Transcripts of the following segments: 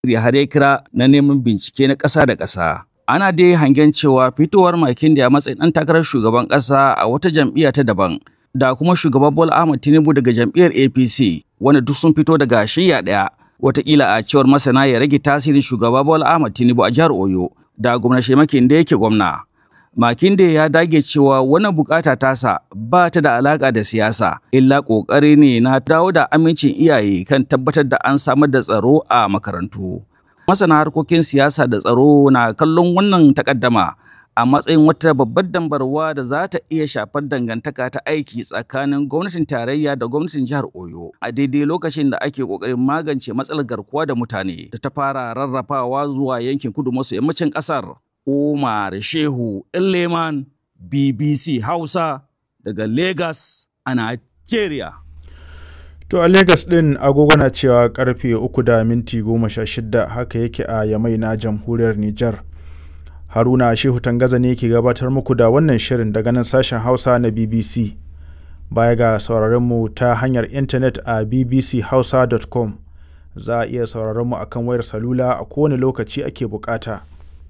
har ya kira na neman bincike na ƙasa da ƙasa. Ana dai hangen cewa fitowar Makinde a matsayin ɗan takarar shugaban ƙasa a wata jam'iyya ta daban da kuma shugaban Bola Ahmed Tinubu daga jam'iyyar APC wanda duk sun fito daga shiyya ɗaya wataƙila a cewar masana ya rage tasirin shugaba Bola Ahmed Tinubu a jihar Oyo da gwamnati Makinde yake gwamna. Makinde ya dage cewa wannan bukata tasa ba ta da alaka da siyasa, illa ƙoƙari ne na dawo da amincin iyaye kan tabbatar da an samar da tsaro a makarantu. Masana harkokin siyasa da tsaro na kallon wannan takaddama a matsayin wata babbar dambarwa da za ta iya shafar dangantaka ta aiki tsakanin gwamnatin tarayya da gwamnatin jihar Oyo a daidai lokacin da ake ƙoƙarin magance matsalar garkuwa da mutane da ta fara rarrafawa zuwa yankin kudu maso yammacin ƙasar. Umar Shehu Leman BBC Hausa daga Lagos a Nigeria. To a Lagos ɗin agogo na cewa karfe uku da minti goma sha shida haka yake a Yamai na jamhuriyar Nijar. Haruna Shehu Tangaza ne ke gabatar muku da wannan shirin daga nan sashen Hausa na BBC. Baya ga sauraron mu ta hanyar intanet a bbchausa.com za a iya sauraron mu akan wayar salula a kowane lokaci ake bukata.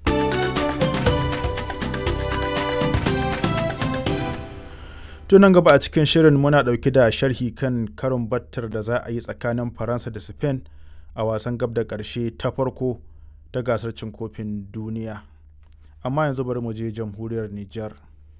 tunan gaba a cikin shirin muna ɗauke da sharhi kan karin battar da za a yi tsakanin faransa da spain a wasan gab da ƙarshe ta farko ta gasar cin kofin duniya amma yanzu bari mu je jamhuriyar niger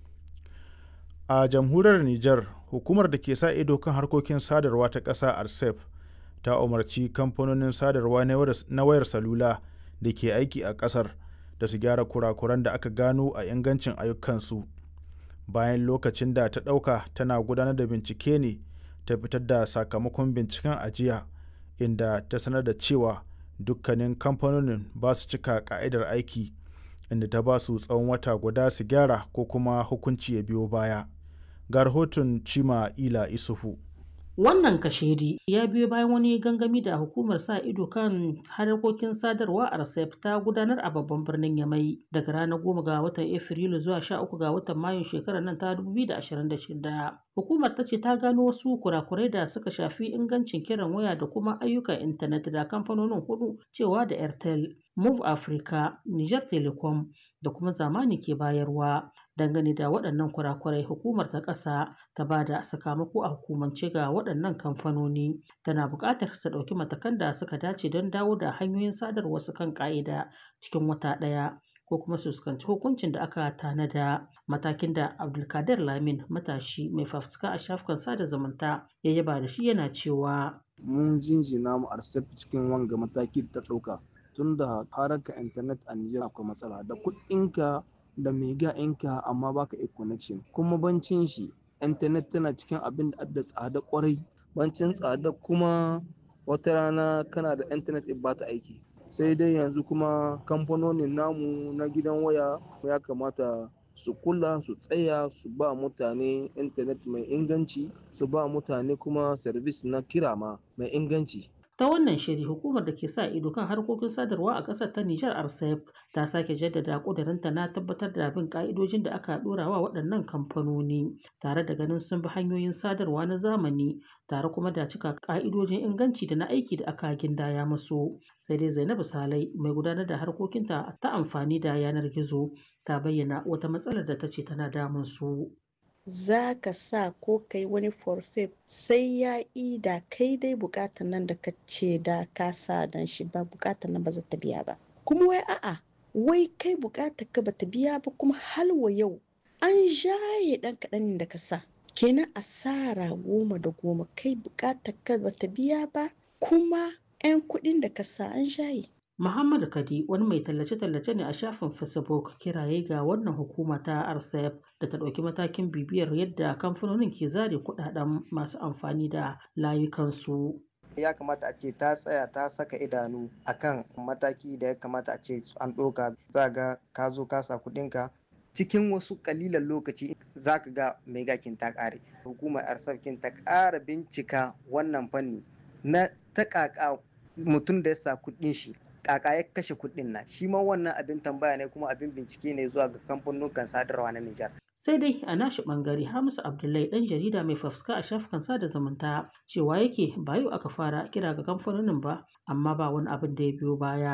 a jamhuriyar niger hukumar da ke sa ido kan harkokin sadarwa ta ƙasa arcep ta umarci kamfanonin sadarwa na wayar salula da ke aiki a ƙasar da su gyara kurakuran da aka gano a ingancin ayyukansu bayan lokacin da ta ɗauka tana gudanar da bincike ne ta fitar da sakamakon binciken ajiya inda ta sanar da cewa dukkanin kamfanonin ba su cika ka'idar aiki inda ta ba su tsawon wata guda su gyara ko kuma hukunci ya biyo baya ga rahoton cima ila isufu Wannan kashedi ya biyo bayan wani gangami da hukumar sa ido kan harkokin sadarwa a RCEP ta gudanar a babban birnin Yamai daga ranar goma ga watan Afrilu zuwa sha uku ga watan Mayun shekarar nan ta 2026. Hukumar ta ce ta gano wasu kurakurai da suka shafi ingancin kiran waya da kuma ayyukan intanet da kamfanonin hudu cewa da Airtel, Move Africa, Niger Telecom da kuma zamani ke bayarwa. Dangane da waɗannan kurakurai hukumar ta ƙasa ta ba da sakamako a hukumance ga waɗannan kamfanoni tana buƙatar su ɗauki matakan da suka dace don dawo da hanyoyin sadarwa su kan ƙa'ida cikin wata ɗaya. ko kuma su fuskanci hukuncin da aka tanada matakin da abdulkadir lamin matashi mai fafutuka a shafukan sada zumunta ya yaba da shi yana cewa mun jinjina mu arsef cikin wanga mataki da ta ɗauka tun da haraka intanet a Nijar akwai matsala da kuɗinka da mega inka amma baka iya connection kuma bancin shi intanet tana cikin abin da da tsada kwarai bancin tsada kuma wata rana kana da intanet ba ta aiki sai dai yanzu kuma kamfanonin namu na gidan waya ya kamata su kula su tsaya su ba mutane intanet mai inganci su ba mutane kuma service na kira ma mai inganci ta wannan shiri hukumar da ke sa ido kan harkokin sadarwa a ƙasar ta Nijar RCEP ta sake jaddada ƙudurinta na tabbatar da bin ƙa'idojin da aka ɗora wa waɗannan kamfanoni tare da ganin sun bi hanyoyin sadarwa na zamani tare kuma da cika ƙa'idojin inganci da na aiki da aka gindaya musu sai dai Zainabu Salai mai gudanar da harkokinta ta amfani da yanar gizo ta bayyana wata matsalar da ta ce tana damun su. za ka sa ko kai wani forfait sai ya yi da kai dai bukatar nan da ka ce da ka sa dan shi ba bukatar nan ba za ta biya ba kuma wai a'a wai kai bukatar ka ba ta biya ba kuma halwa yau an jaye dan kaɗan da ka sa kenan asara goma da goma kai bukatar ka ba ta biya ba kuma 'yan kuɗin da ka sa an jaye Muhammadu Kadi wani mai tallace-tallace ne a shafin Facebook kiraye ga wannan hukuma ta RCEP da ta ɗauki matakin bibiyar yadda kamfanonin ke zare kuɗaɗen masu amfani da layukansu. ya kamata a ce ta tsaya ta saka idanu akan mataki da ya kamata a ce an ɗauka za ga ka zo ka sa kuɗinka cikin wasu kalilan lokaci za ka ga megakin ta ƙare hukumar arsafkin ta ƙara bincika wannan fanni na ta ƙaƙa mutum da ya sa kuɗin shi kaka ya kashe kuɗin nan shi ma wannan abin tambaya ne kuma abin bincike ne zuwa ga kamfanonukan sadarwa na Nijar. sai dai a nashi bangare hamisu abdullahi dan jarida mai fafuska a shafukan sada zumunta cewa yake ba yau aka fara kira ga kamfanonin ba amma ba wani abin da ya biyo baya